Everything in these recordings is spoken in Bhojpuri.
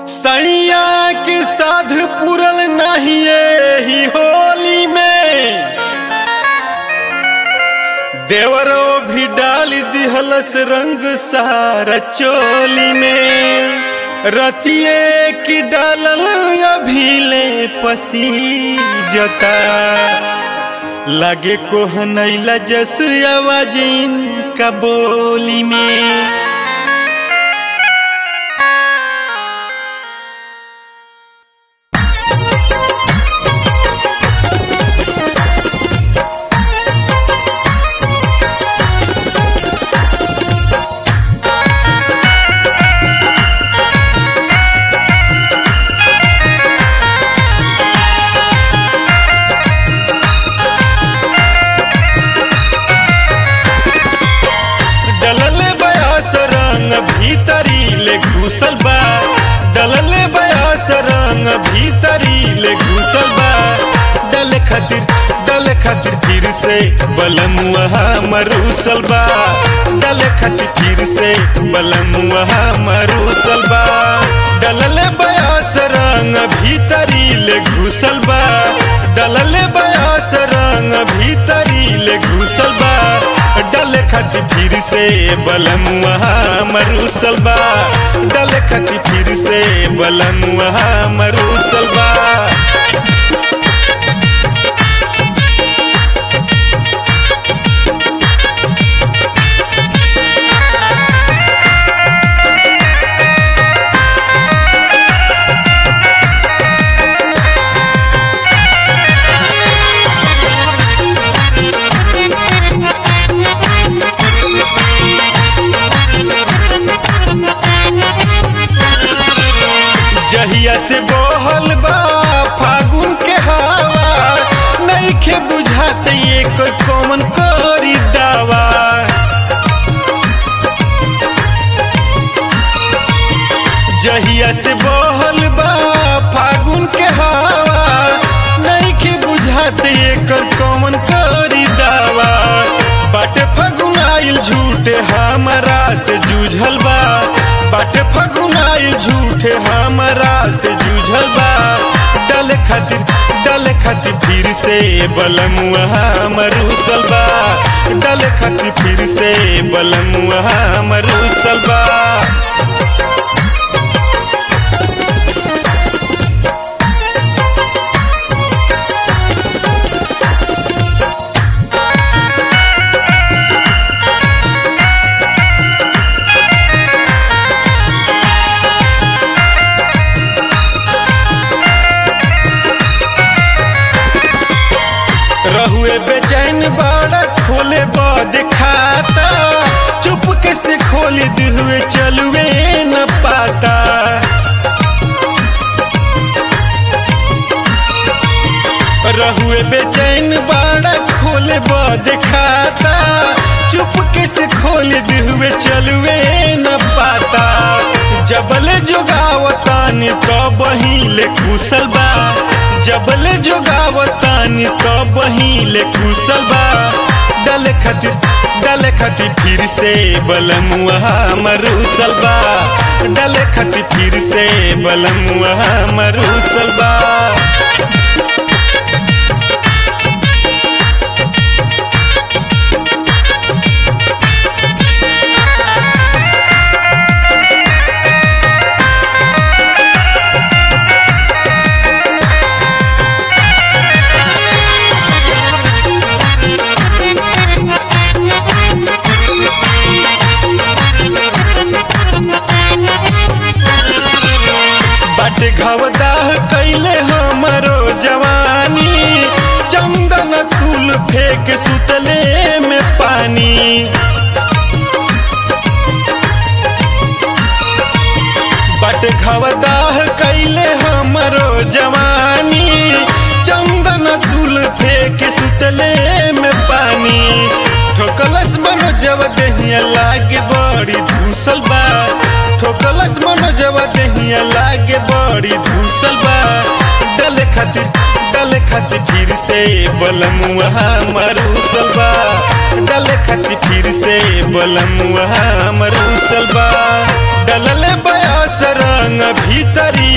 सैया के साध पुरल नहीं ही होली में देवरो भी डाल दिहलस रंग सारा चोली में रतिये की डालल अभिले पसी जता लगे कोहनैला जस आवाजिन का बोली में डलले बयास रंग भीतरी ले घुसल बा डलले बयास रंग भीतरी ले घुसल बा डल खातिर डल खातिर फिर से बलमुआ मरूसल बा डल खातिर फिर से बलमुआ मरूसल बा डलले बयास रंग भीतरी ले घुसल बा डलले बयास रंग भीतरी ले घुसल बा डल खत फिर से बलमुआ मरूसल बा डल खत फिर से बलमुआ मरूसल बा जहिया से बहल बा फागुन के हवा नइखे बुझात ये कोई कौन करी दावा जहिया से बहल बा फागुन के हवा नइखे बुझात ये कर कौन करी दावा बाटे फागुन आइल झूठे हमारा से जूझल बा बाटे फागुन आइल झूठे हमारा से जूझल बा डल खातिर डल खातिर फिर से बलमुआ मरूसल बा डल खातिर फिर से बलमुआ मरूसल बा रहुए बेचैन बड़ा खोले बद खाता चुप के से खोल दिहुए चलुए न पाता रहुए बेचैन बड़ा खोले बद खाता चुप के से खोल दिहुए चलुए न पाता जबले जोगावतानी तो बहिले कुशल बा जबले जोगावतानी तो बहिले कुशल बा डल खातिर डल खातिर फिर से बलमुआ मरूसल बा डल खातिर फिर से बलमुआ मरूसल बा बाटे घवदाह कैले हमरो जवानी चंदन तुल फेंक सुतले में पानी बाटे घवदाह कैले हमरो जवानी चंदन तुल फेंक सुतले में पानी ठोकलस मनो जब दहिया लागे बड़ी धूसल बा ठोकलस मनो जब दहिया लागे बड़ी धूसल बा डल खातिर डल खातिर फिर से बलमुआ मरूसल बा डल खातिर फिर से बलमुआ मरूसल बा डलले बयास रंग भीतरी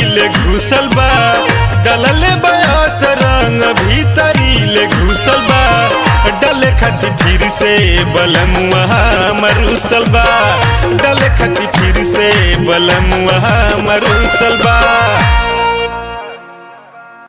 खती फिर से बलमुआ मरुसल बा डल खती फिर से बलमुआ मरुसल बा